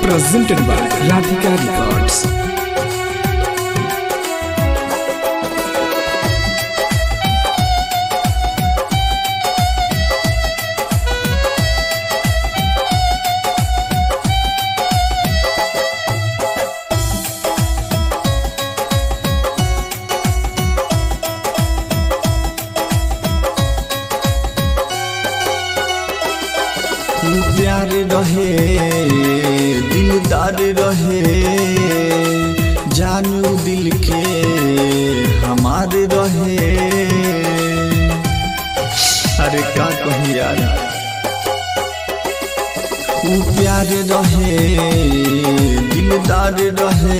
presented by Radhika Records. प्यार रहे दिलदार रहे जानू दिल के हमारे रहे अरे का कहूँ यार ऊ प्यार रहे दिलदार रहे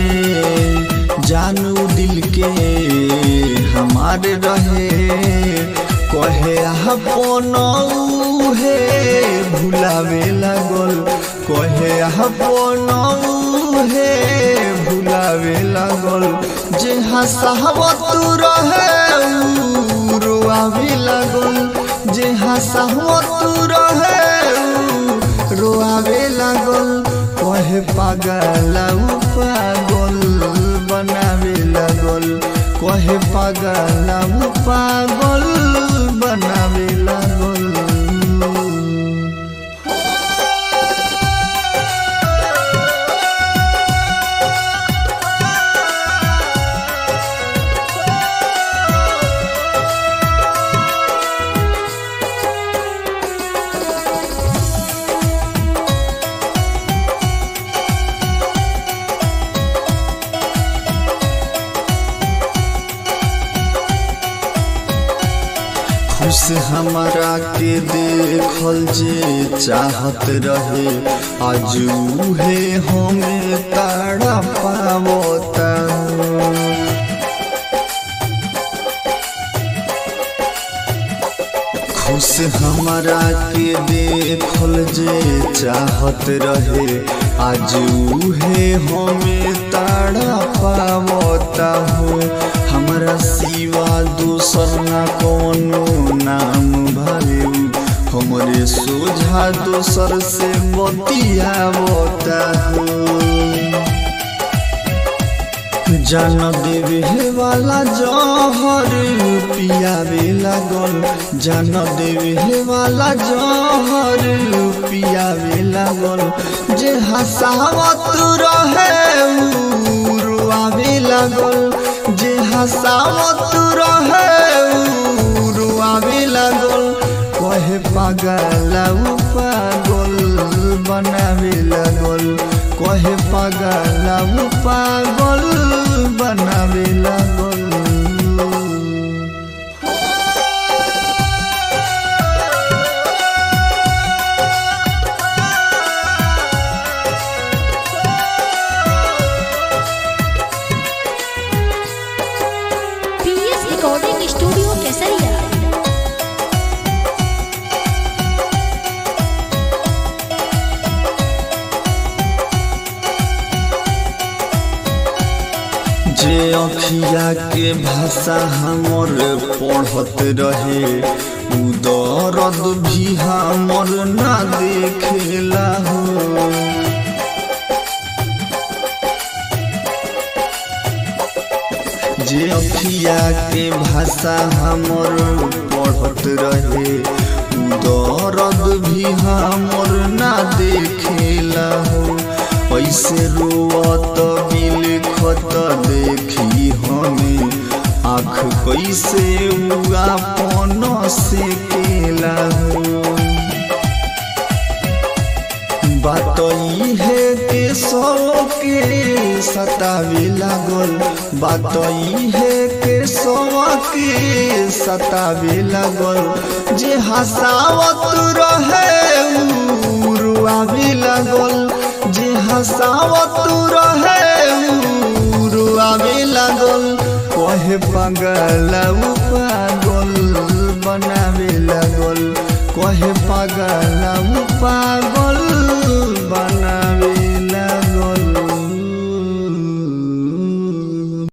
जानू दिल के हमारे रहे कहे अपन हे भुलावे लागल कहे अपन हे भुलावे लागल जे हंसावत रहे ऊ रोआवे लागल जे हंसावत रहे ऊ रोआवे लागल कहे पागल ऊ पागल बनावे लागल कहे पागल ऊ पागल बनावे लागल खुश हमारा के देखल जे चाहत रहे आज उहे हमें ताड़ा पावता खुश हमारा के देखल जे चाहत रहे आज उहे हमें ताड़ा पावता हो हमारा सिवा दूसर ना कोनो नाम भावे हमरे सोझा दोसर से बतियावता हो जान देवे वाला जहर पियावे लागल जान देवे वाला जहर पियावे लागल जे हंसावत रहे ऊ रुआवे लागल जे हंसावत रहे ऊ रुआवे लागल कहे पागल ऊ पागल बनावे लागल कहे पागल ऊ पागल बनावे लागल पीएस रिकॉर्डिंग स्टूडियो केसरिया जे अखिया के भाषा हमर पढ़त रहे उ दर्द भी हमर ना देखेला हो जे अखिया के भाषा हमर पढ़त रहे उ दर्द भी हमर ना देखेला हो ऐसे रोवत बिलखत देखी हमें आँख कैसे उगापन से केला हो बात है के सौ के सतावे लागल बात है के सौ के सतावे लागल जे हंसावत रहे ऊ रुआवे लागल जे हंसावत रहे ऊ रुआवे लागल कहे पागल ऊ पागल बनावे लागल कहे पागल ऊ पागल बना